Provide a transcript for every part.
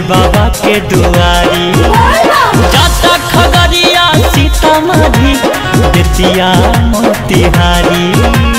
बाबा के दुआरी जाता खगड़िया सीतामढ़ी बेतिया मोतिहारी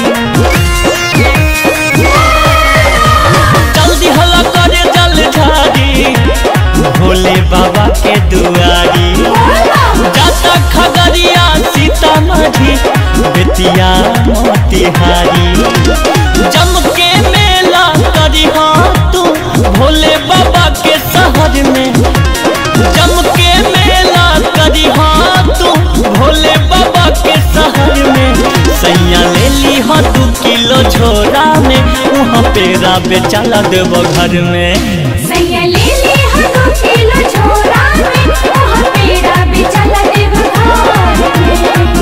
जल्दी हला करे जल झारी भोले बाबा के दुआरी जाता खगड़िया सीतामढ़ी बेतिया मोतिहारी जम के मेला करी हाँ तू भोले बाबा के शहर में जम के मेला करी हाँ तू भोले बाबा के शहर में सैया ले ली हाँ दू किलो झोरा में वहाँ पेरा बेचाला देव घर में सैया ले ले हम दो किलो छोरा में वहाँ पेड़ा बेचाला देव घर में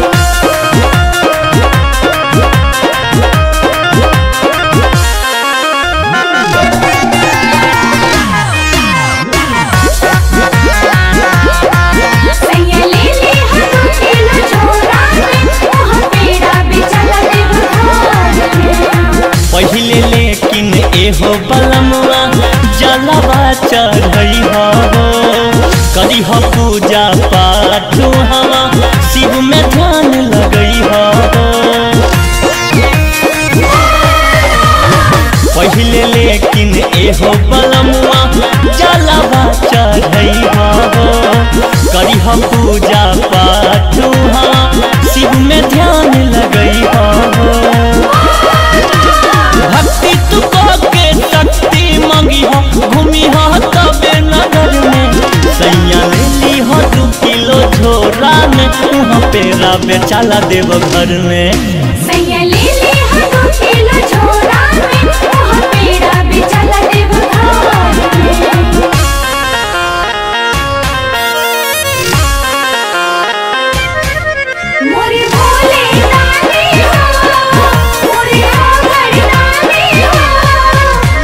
सैया ले ले हम दो किलो छोरा में वहाँ पेड़ा बेचाला देव घर में पहिले लेकिन एहो बलमुआ जलवा चढ़ई हो करी हो पूजा पाठ हवा शिव में ध्यान लगई हो पहिले लेकिन एहो बलमुआ जलवा चढ़ई हो करी हो पूजा पाठ हवा शिव में ध्यान लगई हो भक्ति तू के शक्ति मंगी हो घूमी हो तबे नगर में सैया ले ली हो दू किलो झोरा में वहाँ पेरा बेचाला देव घर में सैया ले ले हम दो किलो छोरा में वहाँ पेड़ा बेचाला देव घर में मोरे भोले नानी हो मोरे आंगन नानी हो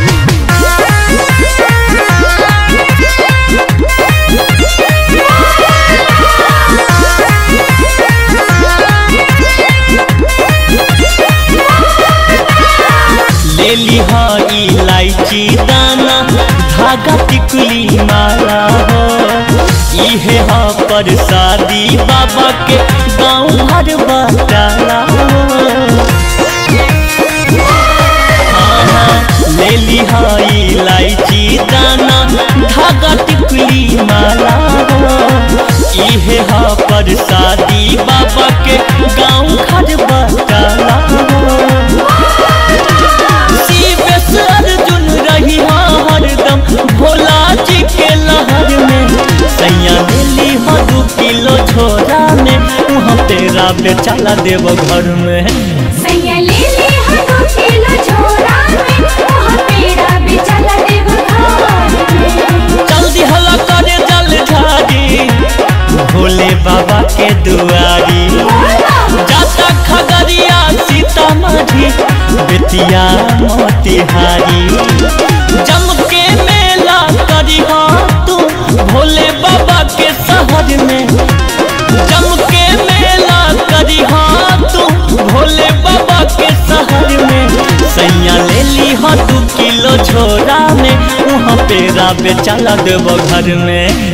ले ली हो इलायची दाना धागा टिकुली माला हो इहे हो प्रसादी बाबा के गाँव भर बटाला ले ली हो इलायची दाना धागा टिकुली माला हो इहे हो प्रसादी बाबा के गाँव घर बटाला हो शिवेश अर्जुन रही हाँ हरदम भोला जी के लहर में सैया दिल्ली हो दू किलो छोरा में वहाँ तेरा बेचाला देव घर में सैया ले ले हम दो किलो छोरा में वहाँ पेड़ा बेचाला देव घर में जल्दी हला करे जल झारी भोले बाबा के दुआरी जाता खगड़िया सीतामढ़ी बेतिया मोतिहारी जम के मेला करी हाँ तू भोले बाबा के शहर में जम के मेला करी हाँ तू भोले बाबा के शहर में सैया ले ली हाँ दू किलो झोरा में वहाँ पेरा बेचाला देव घर में